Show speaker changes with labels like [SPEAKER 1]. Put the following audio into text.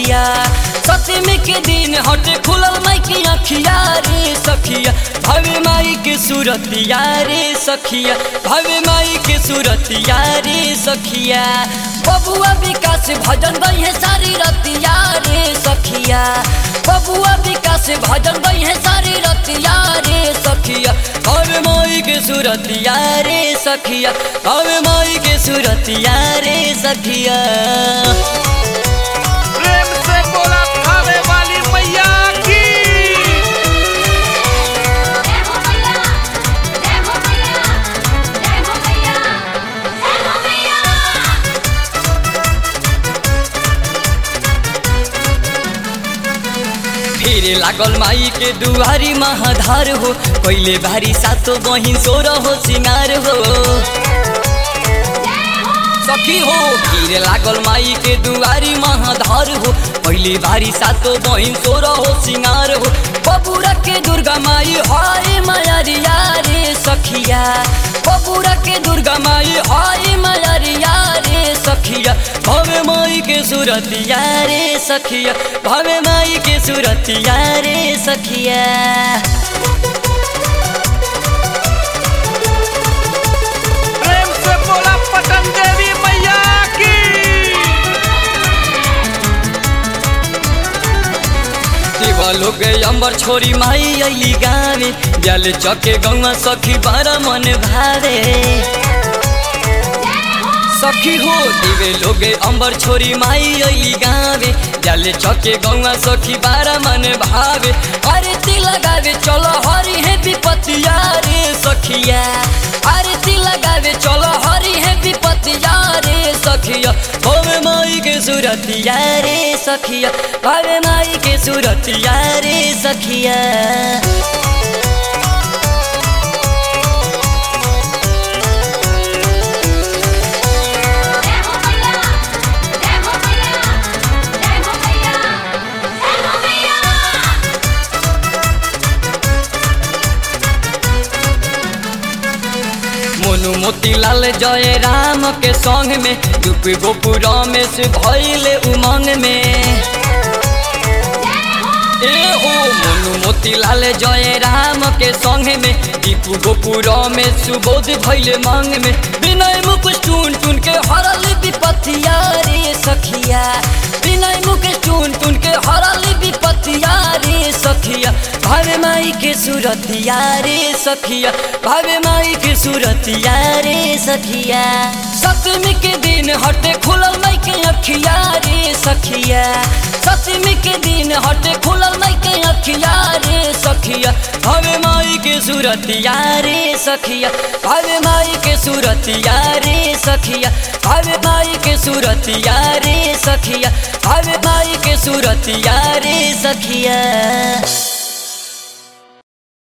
[SPEAKER 1] सखिया सतमी के दिन हटे खुलल माई के अखिया रे सखिया भवे माई के सूरतिया रे सखिया भवे माई के सूरतिया रे सखिया बबुआ विकास भजन गई है सारी रतिया रे सखिया बबुआ विकास भजन गई है सारी रतिया रे सखिया भवे माई के सूरतिया रे सखिया भवे माई के सूरतिया रे सखिया
[SPEAKER 2] प्रेम से बोला खावे वाली मैया की
[SPEAKER 3] जय हो मैया जय हो मैया जय हो मैया जय हो मैया
[SPEAKER 1] फिर लागल माई के दुआरी महाधार हो पहले भारी सातो बहिन सोर हो सिंगार हो सखी हो फिर लागल माई के दुआरी महाधार हो पहले भारी सातो बहिन सोर हो सिंगार हो बबुरा के दुर्गा माई हाय मायारिया रे सखिया बबुरा के दुर्गा माई हाय मायारिया रे सखिया भवे माई के सूरतिया रे सखिया भवे माई के सूरतिया रे सखिया
[SPEAKER 2] प्रेम से बोला पटन देवी मैया की
[SPEAKER 1] देवा लोग अम्बर छोरी माई अली गावे जल चके गौवा सखी बारा मन भावे सखी हो दिवे लोगे अम्बर छोरी माई अली गावे जल चके गौवा सखी बारा मन भावे आरती लगावे चलो हरी है विपतिया रे सखिया आरती लगावे चलो हरी है विपतिया रे सखिया भवे माई के सूरतिया रे सखिया भवे माई के सूरतिया रे सखिया
[SPEAKER 3] जय हो मैया जय हो मैया जय हो मैया जय हो मैया
[SPEAKER 1] मोनू मोतीलाल जय राम के संग में दुप गोपुर में से भइले उमंग में ए हो मोनू मोतीलाल जय राम के संग में दीपू गोपुर में सुबोध भइले मांग में विनय मुकुश टून टून के हरल विपतिया रे सखिया विनय मुकुश टून टून के हरल विपतिया रे सखिया भावे माई के सूरतिया रे सखिया भावे माई के सूरतिया रे सखिया सप्तमी के दिन हटे खुलल माई के अखिया रे सखिया सप्तमी के दिन हटे खुलल माई के अखिया रे सखिया भावे माई के सूरतिया रे सखिया भावे माई के सूरतिया रे सखिया भावे माई के सूरतिया रे सखिया भावे माई के सूरतिया रे सखिया